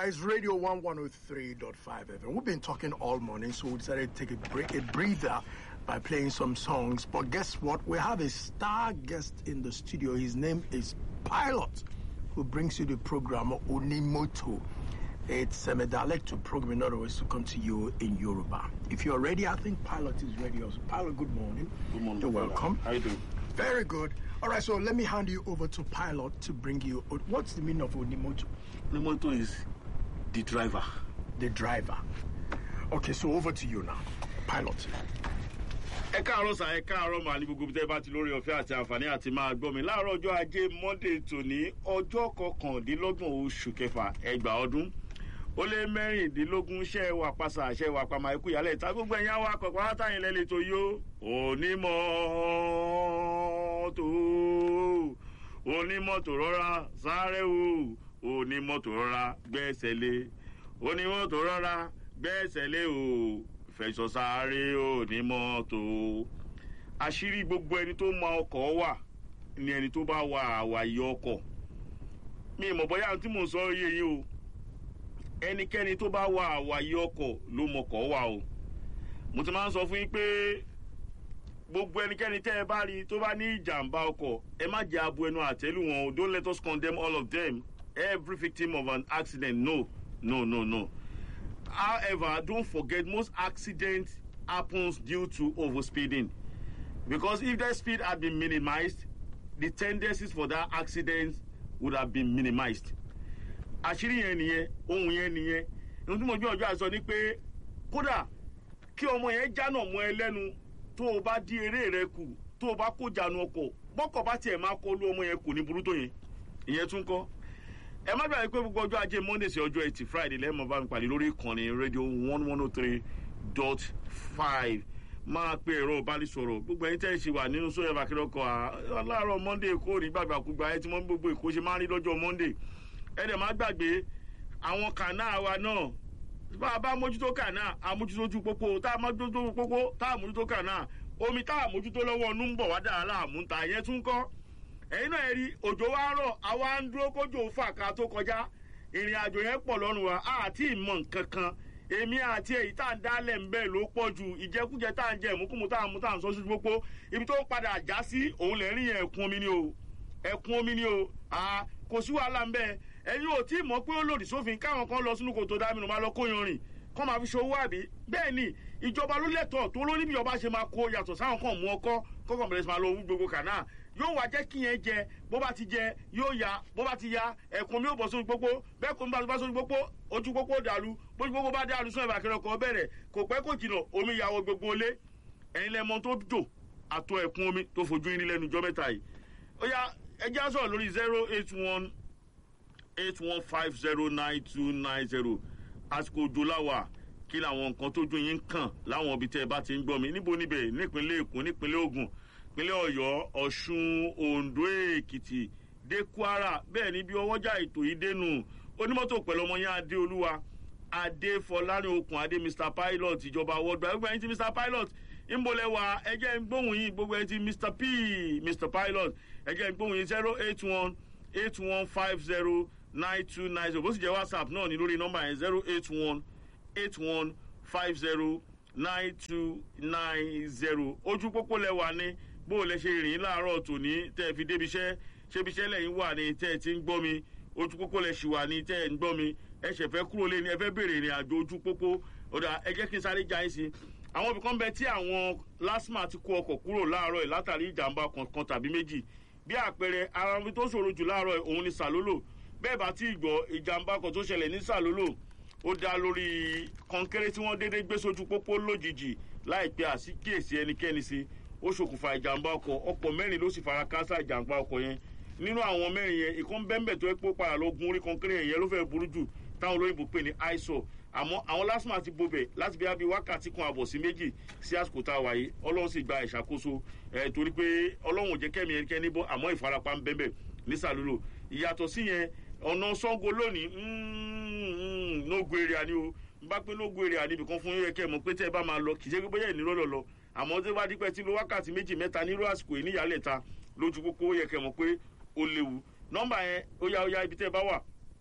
right, it's Radio 1 103.5 FM. We've been talking all morning, so we decided to take a break, a breather by playing some songs. But guess what? We have a star guest in the studio. His name is Pilot, who brings you the program Onimoto. It's um, a dialectal program, in other words, to come to you in Yoruba. If you're ready, I think Pilot is ready also. Pilot, good morning. Good morning. You're brother. welcome. How you doing? Very good. All right, so let me hand you over to Pilot to bring you. What's the meaning of Onimoto? Limoto is the driver. The driver. Okay, so over to you now. Pilot. ẹ káàárọ̀ sà ẹ káàárọ̀ mà ní gbogbo tẹ́ bá ti lórí ọ̀fẹ́ àti àǹfààní àti máa gbọ́ mi láàárọ̀ ọjọ́ ajé monday tòní ọjọ́ kọkàndínlọ́gbọ̀n oṣù kẹfà ẹgbàá ọdún ó lé mẹ́rìndínlógún ṣẹ́ wà pàṣà ṣẹ́ wà pàmò ikú ìyálẹ̀ ìta gbogbo ẹ̀yìn àwọn akọ̀kọ̀ látàyìn lẹ́lẹ̀ tó yó onímọ̀ tó onímọ̀tò rọra sáré o onímọ̀tò rọra gbẹ́sẹ̀ lé onímọ̀tò rọra gbẹ́sẹ̀ lé o fẹ̀sọ̀ sáré onímọ̀tò àṣírí gbogbo ẹni tó mọ ọkọ̀ wà ni ẹni tó bá wà àwàyè ọkọ̀ mi ì mọ̀ bóyá tí mò ń sọ yé yín o ẹnikẹ́ni tó bá wà àwàyè ọkọ̀ ló mọkọ̀ wà o mo ti máa ń sọ fún yín pé gbogbo ẹnikẹ́ni tẹ́ ẹ bá rí tó bá ní ìjàmbá ọkọ̀ ẹ má jẹ́ abo ẹnu àtẹ́lù wọn o don't let us condemn all of them every victim of an accident no no no no however don't forget most accidents happens due to overspeeding because if that speed had been minimized the tendencies for that accident would have been minimized àṣírí yẹn nìyẹn ohun yẹn nìyẹn ohun tí mo gbé ọjọ́ àṣọ ni pé kódà kí ọmọ yẹn jánà mọ́ ẹ lẹ́nu tó o bá dí eré rẹ kù tó o bá kó jánu ọkọ̀ bọ́kọ̀ bá tiẹ̀ máa kọlu ọmọ yẹn kò ní burú tó yẹn ìyẹn tún kọ́ ẹ má gbàgbé pé gbogbo ọjọ́ ajé monday sí ọjọ́ ẹtì friday lẹ́ẹ̀mọ́ bá mi pàdé lórí ìkànnì rédíò one one oh three dot five máa pe ẹ̀rọ ìbánisọ̀rọ̀ gbogbo ẹ̀yin tẹ́ ẹ ṣe wà nínú sóyè bàkírọ́kọ̀ aláàárọ̀ monday kò ní gbàgbàkúgbà ẹ ti mọ gbogbo èkó ṣe máa ń rí lọ́jọ́ monday ẹ dẹ̀ má gbàgbé àwọn kànáà wa náà bá a bá mójútó kànáà àmójútó ojú pópó tá a mójútó ojú pópó tá a mójútó kànáà omi tá a mójútó lọ́wọ́ ọdún ń bọ̀ wá dára láàmú ta ìyẹn tún kọ́ ẹ̀yin náà rí òjò wa rọ̀ àwa ń dúró kójò fà ká tó kọjá ìrìn àjò yẹn pọ̀ lọ́rùn wa àti ìmọ̀ nǹkan kan èmi àti èyí tá à ń dálẹ̀ ń bẹ́ẹ̀ ló pọ̀ ju ìjẹkújẹ tá à ń jẹ ìmúkúmu tá à ń mú tá à ń sọ sí pópó ibi tó ń padà já sí òun lè rí yẹn ẹ̀kún omi ni o ẹ̀kún omi ni o kò sí wàhálà ń bẹ́ẹ̀ ẹ̀yin ò tí ì mọ̀ pé ó lòdì sófin káwọn kan lọ sínú kòtò dámínú máa lọ kóyan rìn kọ́ máa fi ṣòwò àbí bẹ́ẹ̀ ni ìjọba ló lẹ́tọ̀ọ́ tó ló níbi ìjọba ṣe máa kó yàtọ̀ sáwọn kan mú ọkọ́ kọ́kọ́ bẹ̀rẹ̀ sí máa lọ owó gbogbo kànáà yóò wá jẹ́ kí yẹn jẹ bó bá ti jẹ yóò ya bó bá ti ya ẹ̀kún mi ò bọ̀ sórí pópó bẹ́ẹ̀ kò ń bá sórí pópó ojú pópó dàlú bójú pópó bá dàlú sún ẹ̀bà kẹrẹ ọkọ̀ bẹ̀rẹ̀ kò pẹ́ kò jìnà omi ìyàwó gbogbo ilé ẹ̀yin lẹ́mọ tó jò àtọ ẹ̀kún omi tó fojú yín lẹ́nu jọ́ mẹ́ta yìí ó yá ẹjẹ́ á sọ̀rọ̀ lórí zero eight one eight one five zero nine two nine zero àsìkò òjò láwà kí làwọn nǹkan tójú yín kàn láwọn ibi tẹ́ ẹ bá ti ń gbọ́ mi níbo níbẹ̀ nípínlẹ̀ èkó nípínlẹ̀ ogun ìpínlẹ̀ ọ̀yọ́ ọ̀ṣun ondo èkìtì dé kwara bẹ́ẹ̀ ni bí ọwọ́jà ètò yìí dénú onímọ́tò pẹ̀lú ọmọ yẹn adéolúwa adéfọlárin okùn adé mr pilot ìjọba world gbogbo ẹni tí mr pilot ń bolẹ̀ wá ẹjẹ́ ń gbóhùn yín gbogbo ẹni tí mr p mr pilot ẹjẹ́ ń gbóhùn yín zero eight one eight one five zero nine two nine zero bó sì jẹ́ whatsapp náà ní lórí nọ́mbà yẹn zero eight one eight one five zero nine two nine zero ojú pópó lẹ́wà ní bó o lẹ ṣe rìn láàárọ̀ tòní tẹ́ ẹ fi débi iṣẹ́ ṣébi iṣẹ́ lẹ́yìn wà ní tẹ́ ẹ ti ń gbọ́ mi ojú pópó lẹ ṣì wà ní tẹ́ ẹ ń gbọ́ mi ẹ ṣẹ̀ fẹ́ kúrò lé ní ẹ fẹ́ bèrè ìrìn àjò ojú pópó ọ̀dà ẹ jẹ́ kí n sáré já yín sí àwọn ibì kan bẹ tí àwọn lasma ti kó ọkọ̀ kúrò láàárọ̀ ẹ̀ látàrí ìjàmbá kankan tàbí méjì bí àpẹẹrẹ ara ibi tó ṣòro jù láàárọ̀ ẹ̀ òun ni sàlólò bẹ́ẹ̀ bá tí ì gbọ́ ìjàmbá kan tó ṣẹlẹ̀ ní sàlólò ó dá lórí kọnkéré tí wọ́n déédéé gbé sójú pópó lójijì láìpẹ́ àsíkíyèsí ẹnikẹ́ni sí ó ṣokùnfà ìjàmbá ọkọ̀ ọ̀pọ̀ mẹ́rin ló sì fara káásá ìjàmbá ọkọ̀ yẹn nínú àwọn mẹ́rin yẹn ìkan bẹ́ẹ̀nbẹ́ẹ̀ tó ẹ́ pé ó padà lọ gun orí kọnkéré yẹn ló fẹ́ burú jù táwọn olóyìnbó pè ní iso àmọ́ àwọn lásìmọ̀ àti bobẹ̀ láti bí abí wákàtí kan àbọ̀ sí méjì sí àsìkò tá a wà yìí ọlọ́run sì gba ìṣàkóso ẹ̀ torí pé ọlọ́run ò jẹ́ kẹ́mi ẹnikẹ́ni bọ́ àmọ́ ìfarapa ń bẹ́ẹ̀ ní sàlúlò ìyàtọ̀ sí yẹn ọ̀nà sango lónìí nógo èrè àní o n bá pé nógo èrè àní ibìkan fún yẹ kẹ́ mọ̀ pé tẹ́ ẹ bá máa lọ kì í ṣe pé bóyá ìnirọ́lọ́ lọ àmọ́ tí wàá dípẹ́ tí lo wákàtí méjì mẹ́ta nírú àsìkò yìí níyàlẹ̀ ta lójú pópó yẹ kẹ́ mọ̀ pé ó léwu nọ́mbà yẹn ó yá ó yá ibi tẹ́ ẹ bá wà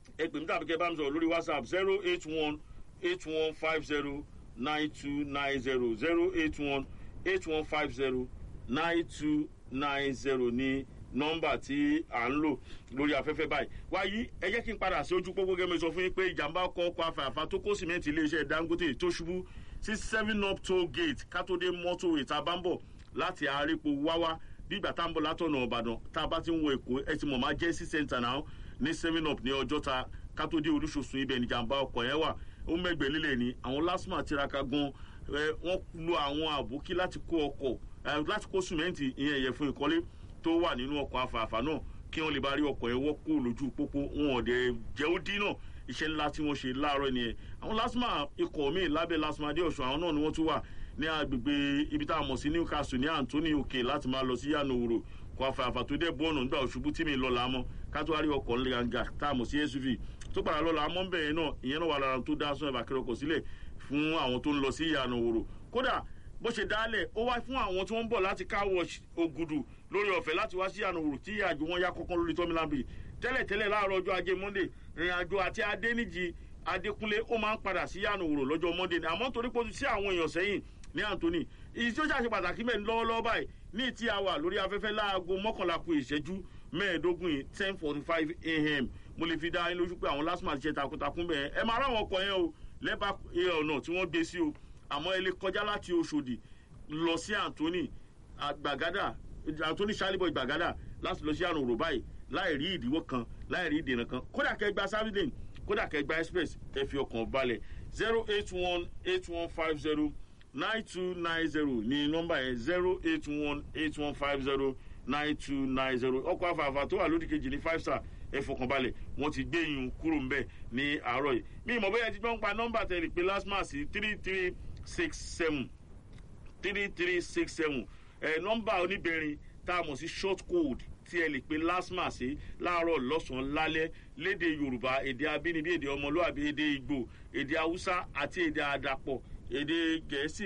ẹ pè mí tàbí kẹ́ bá mi sọ̀rọ̀ lórí whatsapp zero eight one eight one five zero nine two nine zero zero eight one eight one five zero nine two nine zero ní nọ́mbà tí à ń lò lórí afẹ́fẹ́ báyìí wáyé ẹ jẹ́ kí n padà sí ojú pópó gẹ́gẹ́ sọ fún yín pé ìjàmbá ọkọ̀ ọkọ̀ afẹ́àfà tó kó sìmẹ́ǹtì iléeṣẹ́ dangote tó ṣubú sí seven up toll gate kátódé mọ́tò ìta bá ń bọ̀ láti àárẹ̀pọ̀ wáwá nígbà tá à ń bọ̀ látọ̀nà ọ̀bàdàn tá a bá ti ń wọ èkó ẹ ti mọ̀ máa jẹ́ sí center náà ní seven up ní ọjọ́ta kátódé olúṣoṣù ibẹ̀ níjàmbá ọkọ̀ yẹn wà ó mẹ́gbẹ̀ẹ́ lílẹ̀ ni àwọn lásìmọ̀ tiraka gan wọ́n lo àwọn àbókí láti kó ọkọ̀ láti kó sìmẹ́ǹtì ìyẹn ẹ̀yẹ fún ìkọ́lé tó wà nínú ọkọ̀ afààfà náà kí wọ́n lè bá rí ọkọ̀ yẹn wọ́kú lójú pópó wọn ò dẹ̀ jẹ́ ó dín náà iṣẹ́ ńlá tí wọ́n ṣe láàárọ̀ nìyẹn àwọn lásìmọ̀ ikọ̀ míì lábẹ́ lásìmọ̀ adéọ̀sùn àwọn náà ni wọ́n tún wà ní agbègbè ibi tá a mọ̀ sí newcastle ní anthony òkè láti máa lọ sí yànnà òwúrò kó afààfà tó dé bọ́ọ̀nù nígbà òṣùbù tí mi lọ làámọ́ ká tó wá rí ọkọ̀ ńlẹ̀gàǹgà tá a mọ̀ sí suv tó padà lọ làámọ́ ń bẹ̀rẹ̀ náà ìyẹn náà wà lára tó dá sún ẹ̀bà kẹrọkọ̀ sílẹ̀ fún àwọn tó ń lọ sí yànnà òwúrò kódà bó ṣe dálẹ̀ ó wá fún àwọn tí wọ́n ń bọ̀ láti káwọ̀ ògùdù lórí ọ̀fẹ́ láti wá sí yànnà òwúrò tí àjò wọn yá kọ́kọ́ lórí tọ́mílábì tẹ́lẹ̀tẹ́lẹ̀ láàárọ̀ ọjọ́ ajé monday ìrìn àjò àti adéníjì adékúnlé ó máa ń padà sí yànnà òwúrò lọ́jọ́ monday ni àmọ́ torí pé ó ti sí àwọn èèyàn sẹ́yìn ní anthony ìyí tí ó ṣàṣe pàtàkì mẹ́rin lọ́wọ́lọ́wọ́ báyìí ní tí a wà lórí afẹ́fẹ́ láago mọ́kànlá ku ìṣẹ́jú mẹ́ẹ̀ẹ́dógún yìí ten forty five a.m. mo lè fi dá yín lójú pé àwọn lásìmọ̀ àti ṣe takuntakun bẹ́ẹ̀ ẹ máa ráwọn ọkọ̀ yẹn o lẹ́bàá ọ̀nà tí wọ́n gbé sí o àmọ́ ẹ lè kọjá láti oṣòdì lọ sí anthony gbàgádà anthony saliboy gbàgádà láti lọ sí àrùn òrò báyìí láì rí ìdíwọ́ kan láì rí ìdènà kan kódà kẹgbà sáfìdìn kódà kẹgbà express ẹ fi ọkàn balẹ̀ zero eight one eight one five zero nine two nine zero ní nọ́mbà yẹn zero eight one eight one five zero nine two nine zero ọkọ̀ afààfà tó wà lódì kejì ní five star ẹ fọkàn balẹ̀ wọ́n ti gbé yín kúrò ń bẹ̀ ní àárọ̀ yìí mi ìmọ̀ bóyá ti gbọ́n pa nọ́mbà tẹ̀lé pé last month sí three three six seven three three six seven ẹ nọ́mbà oníbẹ̀rin tá a mọ̀ sí short code tí ẹ lè pe lasma sí láàárọ̀ lọ́sàn-án lálẹ́ léde yorùbá èdè abínibí èdè ọmọlúwàbí èdè ìgbò èdè haúsá àti èdè àdàpọ̀ èdè gẹ̀ẹ́sì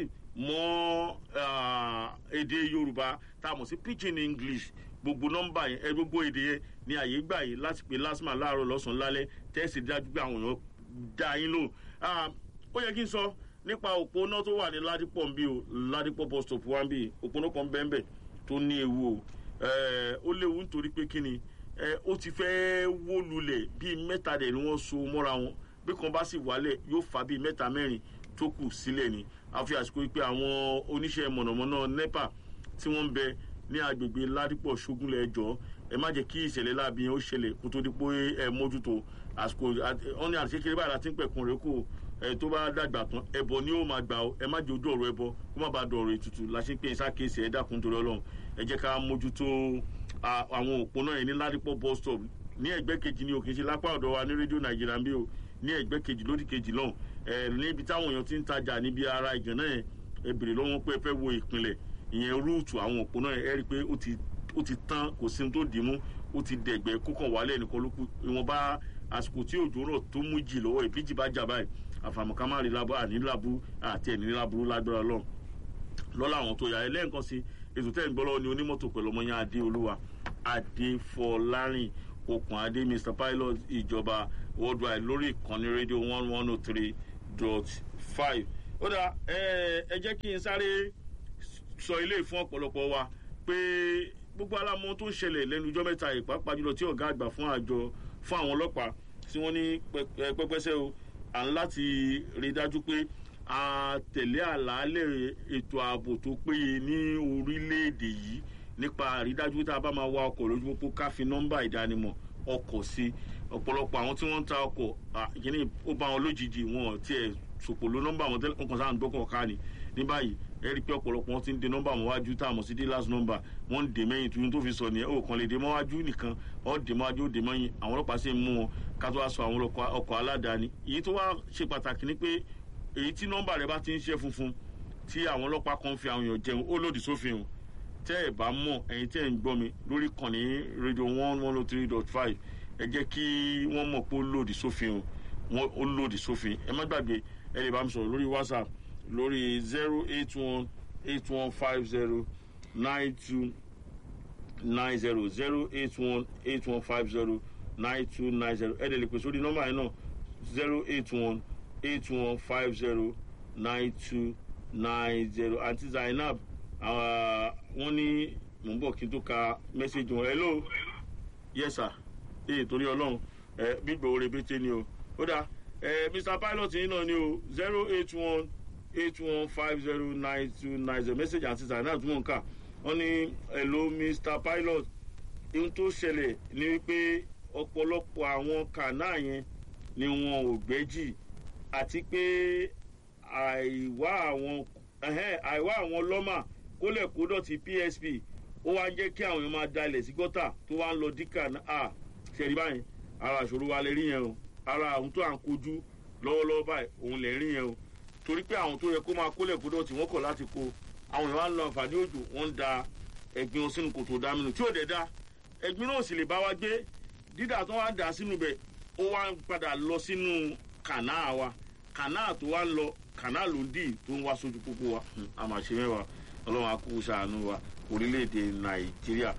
mọ́ èdè yorùbá tá a mọ̀ sí pidgin english gbogbo nọ́mbà yẹn ẹ gbogbo èdè yẹn ní àyè gbà yìí láti pe lasma láàárọ̀ lọ́sàn-án lálẹ́ tẹ́sí dájú pé àwọn èèyàn dá yín lò ó yẹ kí n sọ nípa òpónà tó wà ní ládìpọ̀ ń bí o ládìpọ̀ bus stop wa ń bí òpónà kan bẹ́ẹ̀ bẹ́ẹ̀ tó ní ewu o ó léwu nítorí pé kí ni ó ti fẹ́ wó lulẹ̀ bíi mẹ́ta dẹ̀ ni wọ́n so mọ́ra wọn bí kan bá sì wálẹ̀ yóò fa bíi mẹ́ta mẹ́rin tó kù sílẹ̀ ni àfi àsìkò pé àwọn oníṣẹ́ mọ̀nàmọ́ná nepa tí wọ́n ń bẹ ní agbègbè ládìpọ̀ ṣógúnlẹ̀ ẹjọ́ ẹ má jẹ́ kí ìṣẹ̀lẹ̀ láàbí yẹn ó ṣẹlẹ̀ kó tó di pé ẹ mójútó àsìkò wọn ní àti kékeré báyìí láti ń pẹ̀kun rẹ̀ kó ẹ tó bá dàgbà tán ẹbọ ni ó máa gbà ọ ẹ má jẹ ojú ọ̀rọ̀ ẹbọ kó má bàa dọ̀rọ̀ ètùtù la ṣe ń pè é sákèsì ẹ dákun torí ọlọ́run ẹ jẹ́ ká mójútó àwọn òpónà yẹn ní ládìpọ̀ bus stop ní ẹgbẹ́ kejì ni o kì í ṣe lápá ọ̀dọ̀ wa ní rédíò nàìjíríà ń bí o ní ẹgbẹ́ kejì lódì kejì náà ẹ níbi táwọn èèyàn ti ń tajà níbi ara ìgànnà yẹn ẹ bèrè lọ́wọ́ pé ẹ fẹ́ wo ìpínlẹ̀ ìyẹn rúùtù àwọn òpónà yẹn ẹ rí i pé ó ti tán kò sí tó dì í mú ó ti dẹ̀gbẹ́ kókàn wálẹ̀ nìkan ló kù ìwọ̀nba àsìkò tí òjò rọ̀ tó mú jì lọ́wọ́ ìbíjì bá jà báyìí àfàmùká má rí labu àní labu àti ẹ̀ní laburu lágbára lọ lọ́la àwọn tó yà ẹ lẹ́ẹ̀kan sí ètò tẹ́ ń gbọ́ lọ́wọ́ ni onímọ́tò pẹ̀lú ọmọ yẹn adé olúwa adé fọlárin okùn adé mr pilot ìjọba worldwide lórí ìkànnì rédíò one one oh three dot five ó dà ẹ jẹ́ kí n sáré sọ ilé fún ọ̀pọ̀lọpọ̀ wa pé gbogbo alámọ tó ń ṣẹlẹ̀ lẹ́nu ijọ́ mẹ́ta ìpápá jùlọ tí ọ̀gá àgbà fún àjọ fún àwọn ọlọ́pàá tí wọ́n ní pẹ́pẹ́sẹ́ o à ń láti rí dájú pé a tẹ̀lé àlàálẹ̀ ètò ààbò tó péye ní orílẹ̀-èdè yìí nípa àrídájú tá a bá máa wa ọkọ̀ lójú pópó ká fi nọ́mbà ìdánimọ̀ ọkọ̀ sí ọ̀pọ̀lọpọ̀ àwọn tí wọ́n ń ta ọkọ̀ ìkíní ó bá wọn lójijì wọn tiẹ̀ sòpòló nọ́mbà wọn tẹ́lẹ̀ nǹkan sáà ń gbọ́kọ̀ ká ni ní báyìí ẹ rí i pé ọ̀pọ̀lọpọ̀ wọn ti ń de nọ́mbà wọn wájú tá a mọ̀ sí dealers number wọ́n ń dè mẹ́yìn tuntun tó fi sọ nìyẹn ó kàn lè dè mọ́wájú nìkan ọ́ dè mọ́wájú ó dè mọ́yìn àwọn ọlọ́pàá sì ń mú wọn ká tó wá sọ àwọn ọkọ̀ aládàáni èyí tó wá ṣe pàtàkì ni pé èyí tí nọ́mbà rẹ bá ti ń ṣe funfun tí àwọn ọlọ́pàá kan fi àwọn èèyàn jẹun ó lòdì sófin o tẹ́ ẹ̀ bá mọ̀ ẹ̀yin tẹ́ ẹ̀ ń gbọ́ mi lórí kànnì rédíò one one oh three dot five ẹ jẹ́ kí wọ́n mọ̀ pé ó lòdì sófin o ó lòdì sófin ẹ má gbàgbé ẹ lè bá mi sọ̀rọ̀ lórí whatsapp lórí zero eight one eight one five zero nine two nine zero zero eight one eight one five zero nine two nine zero ẹ̀ẹ́dẹ̀ lè pè sórí nọ́mbà yẹn náà zero eight one eight one five zero nine two nine zero àǹtí zainab wọ́n ní mò ń bọ̀ kí n tó ka mẹ́sẹ̀gì wọn hello yes sir ee torí ọlọ́run ẹ gbígbó oore bété ni o ó dáa ẹ mr pilot yín náà ni o zero eight one eight one five zero nine two nine zero message àti zainab tí mò ń kà wọ́n ní hello mr pilot ohun tó ṣẹlẹ̀ ni wípé ọ̀pọ̀lọpọ̀ àwọn kànáà yẹn ni wọn ò gbẹ́jì àti pé àìwá àwọn àìwá àwọn lọ́mà kólẹ̀ kó dọ̀tí psp ó wá ń jẹ́ kí àwọn èèyàn máa dalẹ̀ sí gọ́tà tó wá ń lọ díkà náà ṣẹ̀rí báyìí ara àṣòro wa lè rí yẹn o ara àwọn tó à ń kojú lọ́wọ́lọ́wọ́ báyìí òun lè rí yẹn o torí pé àwọn tó yẹ kó máa kólẹ̀ kó dọ̀tí wọ́n kọ̀ láti kó àwọn èèyàn wá ń lọ àǹfààní òjò wọ́n ń da ẹ̀gbin wọn sínú kòtò dámínú tí ò dẹ̀ da ẹ̀gbin náà sì lè bá wa gbé dídà tó wá dà sínú bẹ̀ ó wá ń padà lọ sínú kànáà wa kànáà tó wá ń lọ kànáà ló ń dì tó ń wá sójú pópó wa àmàṣe mẹ́wàá ọlọ́run akú sàánú wa orílẹ̀-èdè nàìjíríà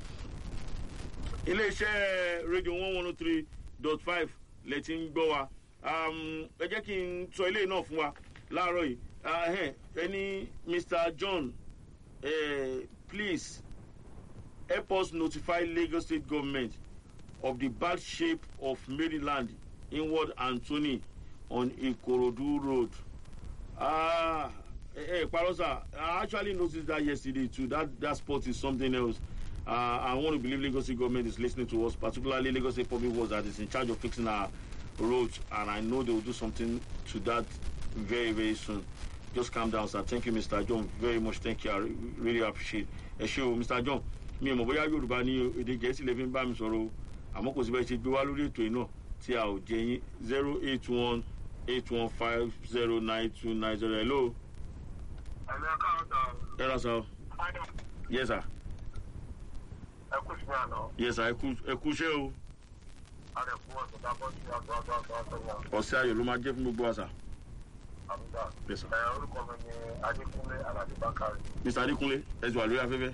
iléeṣẹ́ rédíò one one three dot five lẹ ti ń gbọ́ wa ẹ jẹ́ kí n sọ ilé náà fún wa láàárọ̀ yìí ẹni mr john uh, please help us notify lagos state government of the bad shape of maryland inward anthony on ikorodu road. Ah, hey, Parosa, I actually noticed that yesterday too. That that spot is something else. Uh, I want to believe Lagos State government is listening to us, particularly Lagos State Public Works that is in charge of fixing our roads, and I know they will do something to that very very soon. Just calm down, sir. Thank you, Mr. John, very much. Thank you. I really appreciate. Ẹ ṣe o, Mr. John. Mi ò mọ̀ bóyá Yorùbá ní èdè Gẹ̀ẹ́sì lè fi ń bá mi sọ̀rọ̀ o. Àmọ́ kò sí bẹ́ẹ̀ ṣe gbé wá lórí ètò yìí náà tí a ò jẹ yín zero eight one eight one five zero nine two nine zero hello. ẹ̀lẹ́ káàtà ẹ ra sa o. yes sir ẹ kú sí àná yes sir ẹ kú ẹ kú iṣẹ́ o. àrẹ fún ọ̀sẹ̀ tá a bọ́ sí àgbà àgbà àgbà àgbà ọ̀sẹ̀ ayọ̀ ló máa jẹ́ fún gbogbo wa sà. àmúdá. yes sir. ẹ orúkọ mi ni adékúnlé aládé bákàrẹ. mr adekunle ẹ ti wà lórí afẹ́fẹ́.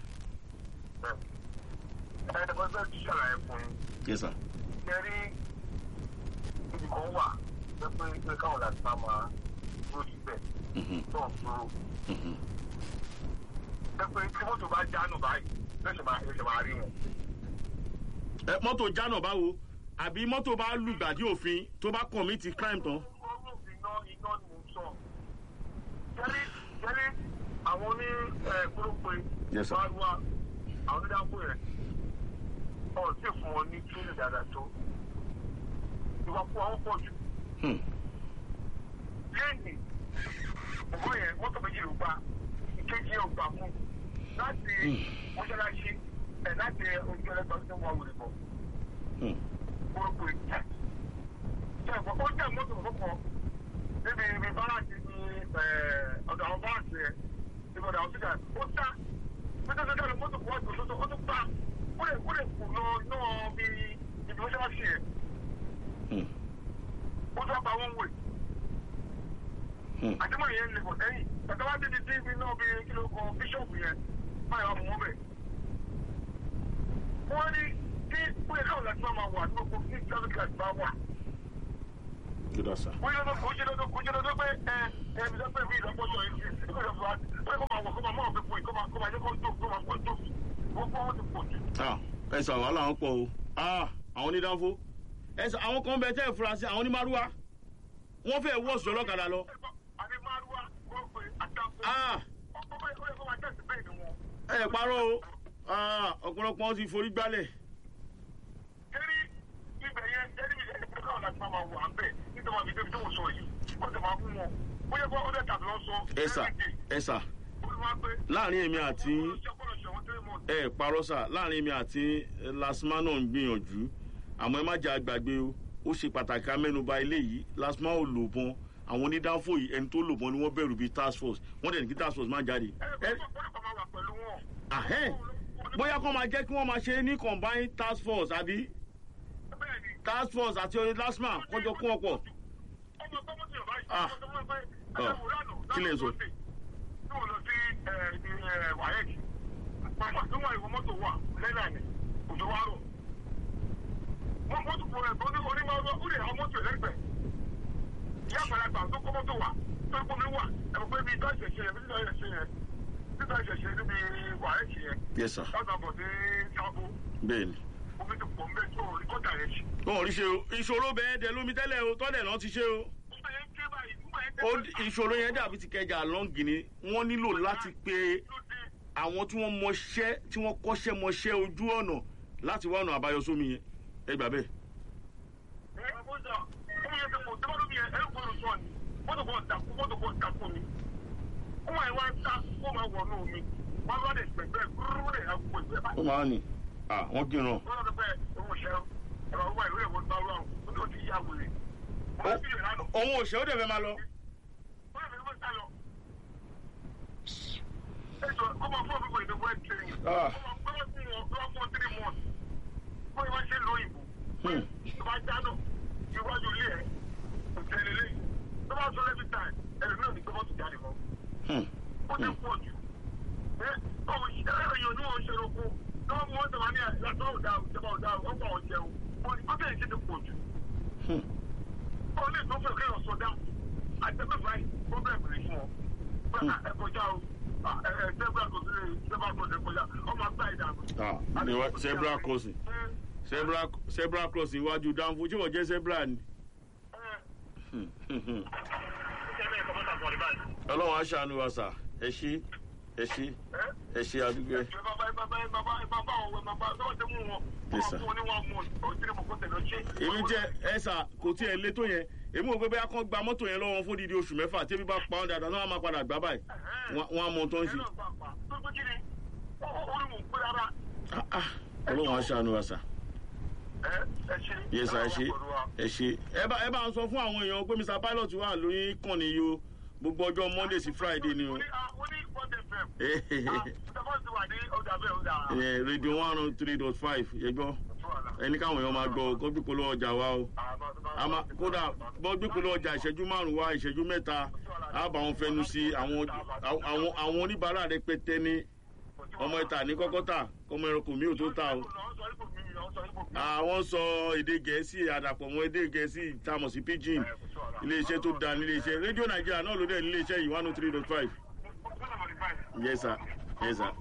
ẹ ẹ bọ́ bẹ́ẹ̀ ti ṣàlàyé fún yín. yes sir. ṣe rí ibi kan wà pé pé pé káwọn láti máa máa dúró síbẹ̀ Mhm, tó ń dúró. mhm. pé pé tí mọ́tò bá jánu báyìí lóṣù máa lóṣù máa rí wọn. ẹ mọ́tò jánà báwo àbí mọ́tò bá lùgbàdì òfin tó bá commit crime tán. Ọlọ́run iná iná ni mo ń sọ. Jẹ́rí jẹ́rí àwọn oní gbólópe Yes, sir. wá wá àwọn onídàáfó yẹn. Ọ̀ tí fún wọn ní kílì dáadáa tó. Ìwà fún àwọn pọ̀ jù. Hmm, Lẹ́yìn ọ̀gbọ́n yẹn mọ́tò méjì ló gbà. Ìkejì yẹn ò gbà fún. Láti mọ́ṣáláṣí ẹ̀ láti ojú ẹlẹ́gbẹ̀ẹ́ tó wà wòlé bọ̀. hmm. Gbólópe jẹ́. Ṣé ìgbọ́ ó jẹ́ mọ́tò kọ̀ọ̀kan níbi ibi báràkì ní ọ̀dọ̀ àwọn báràkì yẹn níbi ọ̀dọ̀ àwọn sígá ó tá pété tó dáná mọ́tò kọ́ ọ̀dọ̀ tó ó tó pa ó lè ó lè kù lọ náà bí ibi ó ṣáà ṣe yẹn Hmm, ó tó pa wọ́n wè hmm. àdìmọ̀ yẹn lè bọ̀ sẹ́yìn tàbí wá débi tí ibi náà bí kí ló kọ bíṣọ̀pù yẹn báyọ̀ wà mú wọn bẹ̀. wọ́n ní kí ó yẹ káwọn láti máa wà ní gbogbo ní traffic light bá wà. good answer. Oye lọ́dọ̀ kò ṣe lọ́dọ̀ kò ṣe lọ́dọ̀ pé ẹ ẹ mi sọ pé mi ìlọ́pọ̀jọ yìí ṣe ṣe kó lọ fún wa pé kó máa wọ̀ kó máa mọ̀ ọ́n pípọ̀ kó máa kó máa yẹ kó tó kó máa kó tó gbogbo wọn ti pọ̀ jù. Ah, ẹ sọ wàhálà wọn pọ̀ o Ah, àwọn onídàáfó ẹ sọ àwọn kan bẹ tẹ́ ẹ fura sí àwọn onímàrúwá wọ́n fẹ́ wọ́ọ̀sì ọlọ́kadà lọ. Àbí Márúwá wọ́n pe àtàkùn. Ah, Ọkọ̀ bẹ́ẹ̀ ó yẹ kó máa tẹ̀sí bẹ́ẹ̀ ni wọn. ẹ parọ́ o Ah, ọ̀pọ̀lọpọ̀ wọn ti forí gbálẹ̀. Jẹ́rí ibẹ̀ yẹn jẹ́rí mi jẹ́rí pé káwọn láti máa wà á bẹ̀ nítorí àbí débi tó wọ́n sọ yìí. Wọ́n ti máa fún wọn. Ó yẹ kó ọdẹ tàbí lọ sọ. ẹ sà ẹ sà Ó ní wá pé. láàrin èmi àti Ọlọ́ṣẹ́ ṣẹ̀wọ̀n tẹ́lẹ̀ mọ́. ẹ parọ́ sà láàrin èmi àti lasma náà ń gbìyànjú àmọ́ ẹ má jẹ́ àgbàgbé o ó ṣe pàtàkì amẹ́nuba ilé yìí lasma ò lò bọ́n àwọn onídàáfò yìí ẹni tó lò bọ́n ni wọ́n bẹ̀rù bíi task force wọ́n dẹ̀ ní kí task force má jáde. Ẹ ẹ gbọ́dọ̀ máa wà pẹ̀lú wọn. ahẹ́n bóyá kó máa jẹ́ kí wọ́n máa ṣe ní combined task force àbí Bẹ́ẹ̀ ni. task force àti lasma kọjọ kún ọ̀pọ̀. ọmọ tó mú sí ọba yìí Ah. ọmọ tó mú pé Oh. ẹgbẹ́ wùránù Kí lè sọ? tí wọ́n lọ sí wàhẹ́ẹ̀kì pàpà tó wà ìwọ mọ́tò wà lẹ́nà ni òjò wá rò wọ́n mọ́tò fún ẹ̀ tó ní onímọ̀ ó lè àwọn mọ́tò ẹlẹ́gbẹ̀ẹ́ ìyá àgbàlagbà tó kọ́ mọ́tò wà tó kọ́ mi wà ẹ̀mọ̀ pé bíi táṣẹ̀ ṣe yẹn bíi táṣẹ̀ ṣe yẹn bíi táṣẹ̀ ṣe níbi wàhálà yẹn yes sir láti àbọ̀ sí sábó bẹ́ẹ̀ ni. omi ti pọ̀ mbẹ́ tó orí kọ́tà yẹn ṣe. wọn ò rí ṣe o ìṣòro bẹ́ẹ̀ dẹ lómi tẹ́lẹ̀ o tọ́lẹ̀ náà ti ṣe o. ó bẹ̀ yẹn ké báyìí ó bẹ̀ yẹn ké ó báyìí. ìṣòro yẹn dàbí ti kẹjà lọ́ngì ni wọ́n nílò láti pe ló dé àwọn tí wọ́n mọṣẹ́ tí wọ́n kọ́ṣẹ́ mọṣẹ́ ojú ọ̀nà láti wá ọ̀nà àbáyọ sómi yẹn ẹ gbà bẹ́ẹ̀. ẹ ó sọ ó yẹ kí mo tẹ́wọ́ lómi yẹn ẹ ń gbọ́dọ̀ sọ ni mọ́tò kan dàkú mọ́tò kan dàkú mi ó máa wá ń ta ó máa wọ̀ ní omi wọ́n bá lè gbẹ̀gbẹ́ kúrú lè ha gbogbo ìgbẹ́ báyìí. ó máa ń nì à wọ́n kìran. wọ́n lọ bẹ́ẹ̀ owó ṣẹ́ ọ̀rọ̀ owó ìwé ìwé bá wà ó tó ti yá wèrè. wọ́n ti yẹ̀ lánàá. òun ò ṣe ó dẹ̀ fẹ́ máa lọ. wọ́n lè fi wọ́n sá lọ. ẹ jọ kó máa fún ọ̀gbìn ìdìbò ẹ̀ tẹ̀yìn. Ah. kó máa fún wọn kó máa fún wọn three months. kó máa ṣe lóyìnbó. Hmm. tó bá jáná iwájú ilé ẹ̀ kò tẹ̀lé lẹ́yìn. tó bá sọ lẹ́bi táì ẹlòmíràn ní gbọ́mọ́tò jáde mọ́. Hmm. ó ti pọ̀ jù. ẹ ọ̀hún èèyàn ní wọn ṣe roko lọ́wọ́ mú wọn tẹ̀wá ní àyàtọ̀ ọ̀dà ìjọba ọ̀dà ọ̀pọ̀ ọ̀jẹun. ó bẹ̀rẹ̀ ṣe ti pọ̀ jù. Hmm. ó lè tó fẹ́ kéèyàn sọdá àtẹ̀mẹ́fà yìí pọ́blẹ́mù rẹ̀ fún ọ. bẹ́ẹ̀ ẹ kọjá o ẹ ẹ zebra kò sí zebra kò sí kọjá ọmọ àgbà ìdàgbò. Ah, níwá- zebra crossing zebra zebra crossing iwájú dáńfó ṣé wọ́n jẹ́ zebra ni. Hmm, hmm, hmm. ọlọ́run aṣàánú wa sà ẹ ṣí ẹ ṣí ẹ ṣí àdúgbò ẹ. Yes, sir. èmi jẹ ẹ sà kò tí ẹ lé tó yẹn èmi ò gbé bẹ́ẹ̀ kán gba mọ́tò yẹn lọ́wọ́ fún dídí oṣù mẹ́fà tí ebi bá pa ọ́n dáadáa náà wọ́n á máa padà gbá báyìí wọ́n wọ́n á mọ ohun tó ń ṣe. Ah, ah, ọlọ́run aṣàánú wa sà yẹ sà ẹ ṣe ẹ ṣe ẹ bá ẹ bá ń sọ fún àwọn èèyàn pé mr pilot wà lórí kàn ní yo gbogbo ọjọ́ monday sí friday ni o Eh, radio one oh three dot five yẹ gbọ́ ẹni káwọn èèyàn máa gbọ́ kó gbípolówó ọjà wa o a máa kódà bọ́ gbípolówó ọjà ìṣẹ́jú márùn-ún wa ìṣẹ́jú mẹ́ta á bá wọn fẹnu sí àwọn àwọn àwọn oníbàárà rẹpẹtẹ ní ọmọ ìta ní kọ́kọ́ tà kọ́mọ ẹranko mi ò tó tà o àwọn sọ èdè gẹ̀ẹ́sì àdàpọ̀ mọ́ èdè gẹ̀ẹ́sì tamọ̀ sí pidgin iléeṣẹ́ tó da níléeṣẹ́ rédíò nàìjíríà náà ló dẹ̀ níléeṣẹ́ yìí one oh three dot five yes sir yes sir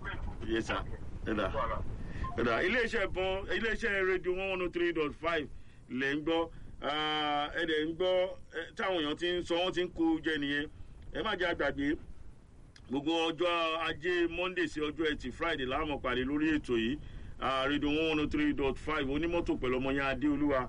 yes sir ẹ̀dà ẹ̀dà iléeṣẹ́ bọ́n iléeṣẹ́ rédíò one oh three dot five lẹ̀ ń gbọ́ ah, ẹ̀ dẹ̀ ń gbọ́ eh, táwọn èèyàn ti ń sọ wọ́n ti ń kó jẹ nìyẹn ẹ má jẹ́ àgbàgbé gbogbo ọjọ́ ajé monday sí ọjọ́ ẹtì friday láàmú pàdé lórí ètò yìí rédíò one one three dot five onímọ́tò pẹ̀lú ọmọ yẹn adéolúwa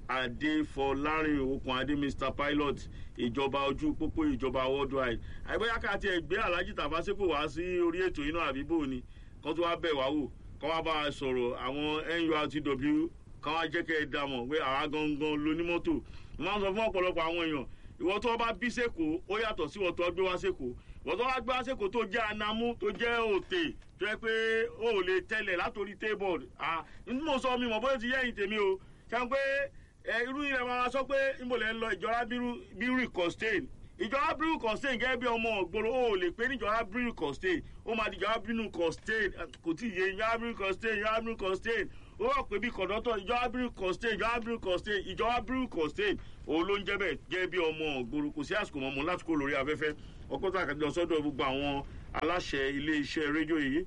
adéfọlárin okùn adé mr pilot ìjọba ojú pópó ìjọba worldwide àìbóyá ká tiẹ̀ gbé alhaji tafaseko wá sí orí ètò yìí náà àbíbò ni kó tó wá bẹ̀ wá wò kó wá bá a sọ̀rọ̀ àwọn nurtw kó wá jẹ́ kẹ́ ẹ dá mọ̀ pé àwa gangan lonímọ́tò máa ń sọ fún ọ̀pọ̀lọpọ̀ àwọn èèyàn ìwọ tó bá bí sẹ́kọ̀ọ́ ó yàtọ̀ sí ìwọ tó gbé wá sẹ́kọ̀ọ́ ìwọ tó wá gbé wá sẹ́kọ̀ọ́ tó jẹ́ anamú tó jẹ́ òtè tó yẹ pé ó ò lè tẹ́lẹ̀ látòrí table ah ní mo sọ mi mọ̀ bóyá ti yẹ́yìn tèmi o ṣe pé ẹ irú ilẹ̀ máa sọ pé ìmọ̀lẹ̀ ń lọ ìjọra bírú constain ìjọra bírú constain gẹ́gẹ́ bí ọmọ ògbóró ó ò lè pé ní ìjọra bírú constain ó máa di ìjọra bírú constain kò tí ì yé ìjọra bírú constain ìjọra bírú constain ó wà pé bí kọ̀dọ́tọ̀ ìjọba bírú constain ìjọba bírú constain ìjọba bírú constain òun ló ń jẹ́ bẹ́ẹ̀ gẹ́gẹ́ bí ọmọ ògbóró kò sí àsìkò mọ́mọ́ láti kó lórí afẹ́fẹ́ ọkọ̀ tó àkàtúntò sọ́dọ̀ gbogbo àwọn aláṣẹ ilé-iṣẹ́ rédíò yìí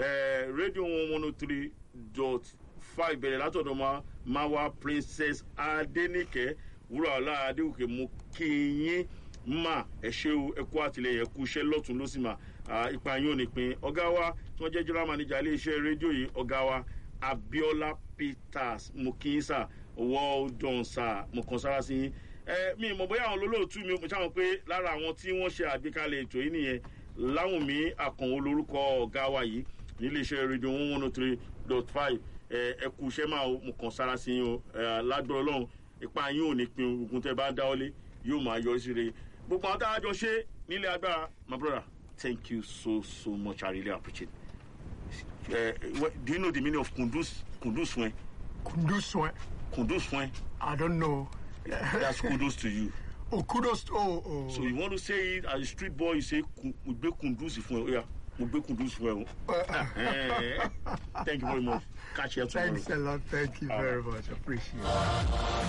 rédíò one one oh three dot five bẹ̀rẹ̀ látọ̀dọ̀ ma mawa princess adenike wúrọ̀ọ́lá adéwòkè mú kí yín mà ẹ ṣe o ẹ kú àtìlẹyìn ẹ kú iṣẹ́ lọ́tún ló sì mà ipa yín ò ní pin ọ̀gá wa tí wọ́n jẹ́ general manager iléeṣẹ́ rédíò yìí ọ̀gá wa abiola peters mukisa well done sir mo kàn sára sí yín ẹ mi mọ̀ bóyá àwọn olólùtú mi mo ṣàwọn pé lára àwọn tí wọ́n ṣe àgbékalẹ̀ ètò yìí nìyẹn láwùmí àkànwó lórúkọ ọ̀gá wa yìí níléeṣẹ́ rédíò one one oh three dot five ẹ kú iṣẹ́ máa mo kàn sára sí yín o lágbọ́ ọlọ́run ipa yín ò ní pin ogun tẹ bá dáwọ́lé yóò máa yọrí sí re gbogbo àwọn tá a jọ ṣe nílé agbára my brother thank you so so much i really appreciate it uh, do you know the meaning of kundus kundus fún ẹ Kundus, eh? kundus fún ẹ I don't know. that's kudos to you Oh, kudos. to- Oh, oh. so you want to say it as a street boy you say "Ku- gbe kundus fún ẹ oya mo gbé kundus fún ẹ o Eh, thank you very much catch you tomorrow. Thanks a lot. Thank you All very right. much. Appreciate it.